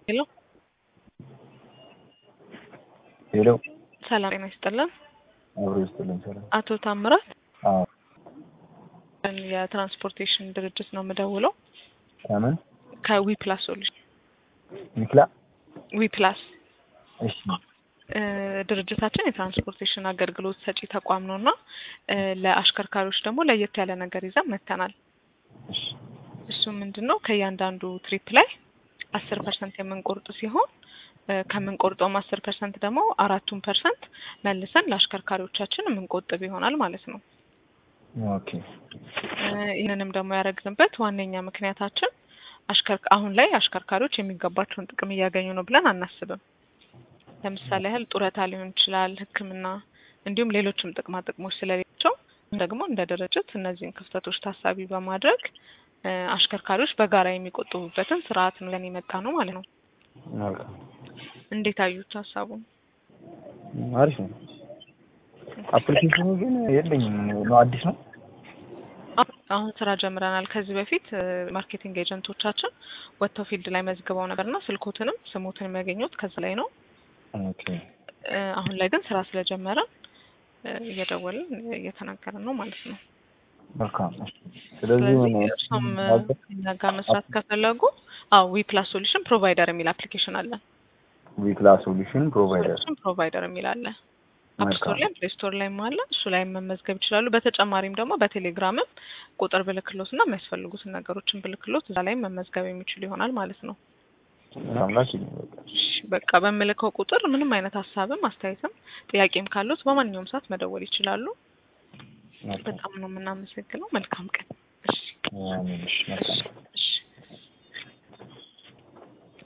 ሄሎ ሄሎ ሰላም ጤና ይስጥልን። አብሮ ይስጥልኝ። ሰላም። አቶ ታምራት አዎ የትራንስፖርቴሽን ድርጅት ነው የምደውለው ከምን ከዊ ፕላስ ሶሉሽን ሚክላ? ዊ ፕላስ እሺ እ ድርጅታችን የትራንስፖርቴሽን አገልግሎት ሰጪ ተቋም ነው እና እ ለአሽከርካሪዎች ደግሞ ለየት ያለ ነገር ይዘን መጥተናል። እሺ እሱ ምንድን ነው ከእያንዳንዱ ትሪፕ ላይ አስር ፐርሰንት የምንቆርጥ ሲሆን እ ከምንቆርጠውም አስር ፐርሰንት ደግሞ አራቱን ፐርሰንት መልሰን ለአሽከርካሪዎቻችን የምንቆጥብ ይሆናል ማለት ነው። ኦኬ እ ይህንንም ደግሞ ያደረግንበት ዋነኛ ምክንያታችን አሽከር አሁን ላይ አሽከርካሪዎች የሚገባቸውን ጥቅም እያገኙ ነው ብለን አናስብም። ለምሳሌ ያህል ጡረታ ሊሆን ይችላል፣ ሕክምና እንዲሁም ሌሎችም ጥቅማ ጥቅሞች ስለሌላቸው ደግሞ እንደ ድርጅት እነዚህን ክፍተቶች ታሳቢ በማድረግ እ አሽከርካሪዎች በጋራ የሚቆጥቡበትን ስርዓት ነው ለን የመጣ ነው ማለት ነው። መልካም እንዴት አዩት ሀሳቡን? አሪፍ ነው። አፕሊኬሽኑ ግን የለኝም ነው አዲስ ነው። አሁ- አሁን ስራ ጀምረናል። ከዚህ በፊት እ ማርኬቲንግ ኤጀንቶቻችን ወጥተው ፊልድ ላይ መዝግበው ነበርና ስልኮትንም ስሞትንም ያገኙት ከዛ ላይ ነው። ኦኬ እ አሁን ላይ ግን ስራ ስለጀመረን እ እየደወልን እየተናገርን ነው ማለት ነው። መልካም። እሺ። ስለዚህ ስለዚህ ምን እርሶም እ እኛ ጋር መስራት ከፈለጉ አዎ ዊ ፕላስ ሶሉሽን ፕሮቫይደር የሚል አፕሊኬሽን አለ። ዊክላ ሶሉሽን ፕሮቫይደር ሶሉሽን ፕሮቫይደር የሚል አለ። አፕ ስቶር መልካም። ላይ ፕሌይ ስቶር ላይም አለ። እሱ ላይ መመዝገብ ይችላሉ። በተጨማሪም ደግሞ በቴሌግራምም ቁጥር ብልክሎት እና የሚያስፈልጉትን ነገሮችን ብልክሎት እዛ ላይ መመዝገብ የሚችሉ ይሆናል ማለት ነው። አምላክ ይመስገን። እሺ፣ በቃ በምልከው ቁጥር ምንም አይነት ሀሳብም አስተያየትም ጥያቄም ካሉት በማንኛውም ሰዓት መደወል ይችላሉ። መልካም። በጣም ነው የምናመሰግነው። መልካም ቀን። እሺ። አሜን። እሺ፣ መልካም